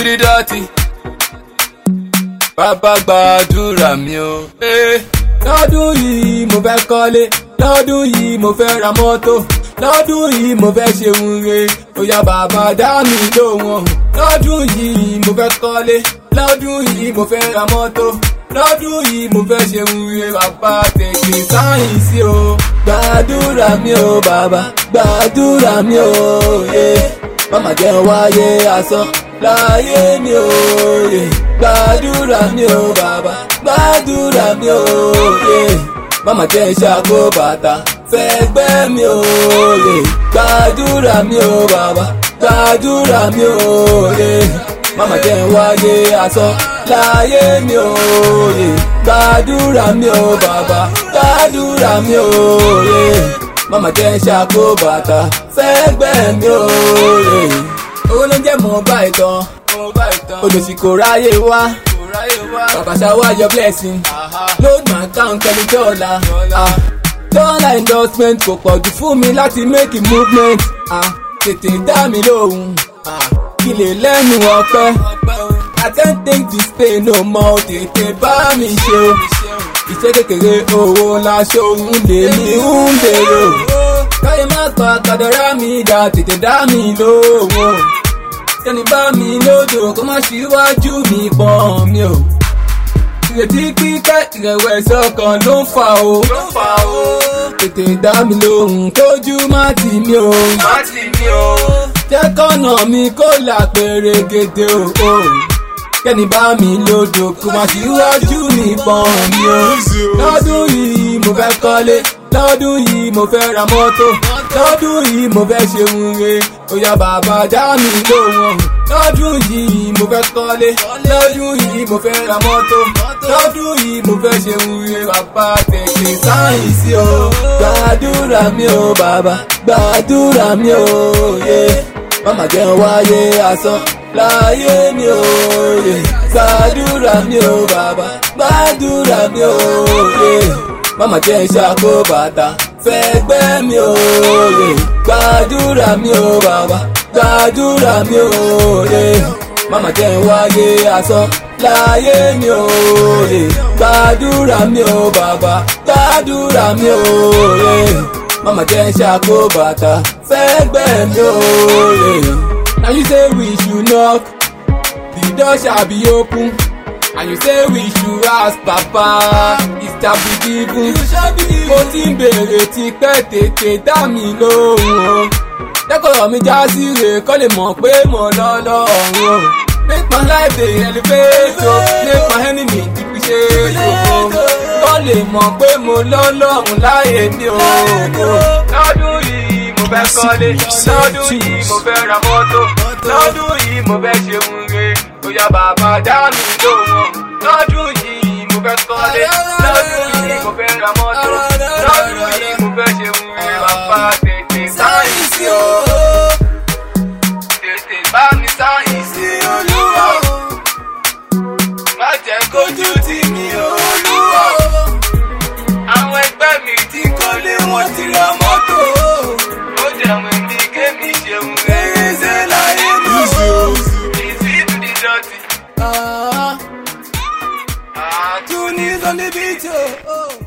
the dirty. Bàbá gbàdúrà mi o. Eh. Lọ́dún yìí mo fẹ́ kọ́lé, lọ́dún yìí mo fẹ́ ra mọ́tò, lọ́dún yìí mo fẹ́ ṣe wúre, bóyá bàbá dá mi lóhùn. Lọ́dún yìí mo fẹ́ kọ́lé, lọ́dún yìí mo fẹ́ ra mọ́tò, lọ́dún yìí mo fẹ́ ṣe wúre, bàbá tètè sáyìn sí o. Gbàdúrà mi o bàbá, gbàdúrà mi o. Yeah mama jẹ́ wáyé asán láyé mi ò yè gbàdúrà mi ò bàbá gbàdúrà mi ò yè mama jẹ́ ṣàkó bàtà fẹ́gbẹ́ mi ò yè gbàdúrà mi ò bàbá gbàdúrà mi ò yè mama jẹ́ wáyé asán láyé mi ò yè gbàdúrà mi ò bàbá gbàdúrà mi ò yè mama jẹ́ ṣàkó bàtà fẹ́gbẹ́ mi ò rè. owó ló ń jẹ́ mọ́ bá ìtàn olùsí kò ráyè wá bàbá ṣáwá your blessing load my account pẹ̀lú dọ́là dọ́là endorsement kò pọ̀ jù fún mi láti make a movement tètè dá mi lóhùn kí lè lẹ́nu ọpẹ́ I can't take this pain no more tètè bá mi ṣe o iṣẹ́ kékeré owó ńlá ṣòun lèmi ń bèrè o káyé má pa kàdọ́rà mi dá tètè dá mi lówó sẹ́ni bá mi lódò kó má ṣíwájú mi pọ̀n mi o ìrètí kíkẹ́ ìrẹ̀wẹ̀sì ọkàn ló ń fà o tètè dá mi lóhùn kójú má tì mí o jẹ́ kọ́nà mi kó là pèrègèdè o kẹ́ni bá mi lódò kó má ṣíwájú mi pọ̀n mi o lọ́dún yìí mo fẹ́ kọ́lé lọ́dún yìí mo fẹ́ ra mọ́tò lọ́dún yìí mo fẹ́ ṣe wúre bóyá bàbá dá mi lóhùn lọ́dún yìí mo fẹ́ kọ́lé lọ́dún yìí mo fẹ́ ra mọ́tò lọ́dún yìí mo fẹ́ ṣe wúre bàbá tètè sáyìn sí o gbàdúrà mi o bàbá gbàdúrà mi o yé mama jẹ́ wáyé asán láyé mi o yé gbàdúrà mi o bàbá gbàdúrà mi o yé mama jẹ́ ṣàkó bàtà fẹ́gbẹ́ mi ò lè gbàdúrà mi ò bàbá gbàdúrà mi ò lè mama jẹ́ wáyé asán láyé mi ò lè gbàdúrà mi ò bàbá gbàdúrà mi ò lè mama jẹ́ ṣàkó bàtà fẹ́gbẹ́ mi ò lè. na you say we should knock the door shall be open. And you say we should ask Papa, is that be given? Mo ti ń bèrè tipẹ́ tètè dá mi lóhùn o. Jẹ́kọ̀ọ́ mi já sí rè kọ́ lè mọ̀ pé mo lọ lọ́rùn o. Make my life dey elevate o, make my enemy depreciate o. Kọ́ lè mọ̀ pé mo lọ lọ́rùn láyé ní o. Lọ́dún yìí mo fẹ́ kọ́lé, lọ́dún yìí mo fẹ́ ra mọ́tò, lọ́dún yìí mo fẹ́ ṣe wúre bóyá bàbá dá mi lóhùn. lọ́dún yìí mo fẹ́ kọ́lé lọ́dún yìí mo fẹ́ ra mọ́tò lọ́dún yìí mo fẹ́ ṣe wúre bàbá tètè sáyìn sí o. tètè bá mi sáyìn sí olúwa. má jẹ́ kójú tì mí olúwa. àwọn ẹgbẹ́ mi ti kọ́lé wọ́n ti ra mọ́tò. ó jẹun mi kémi ṣeun rere ṣe láyé mi. Ah, ah, two knees on the beach, oh. oh.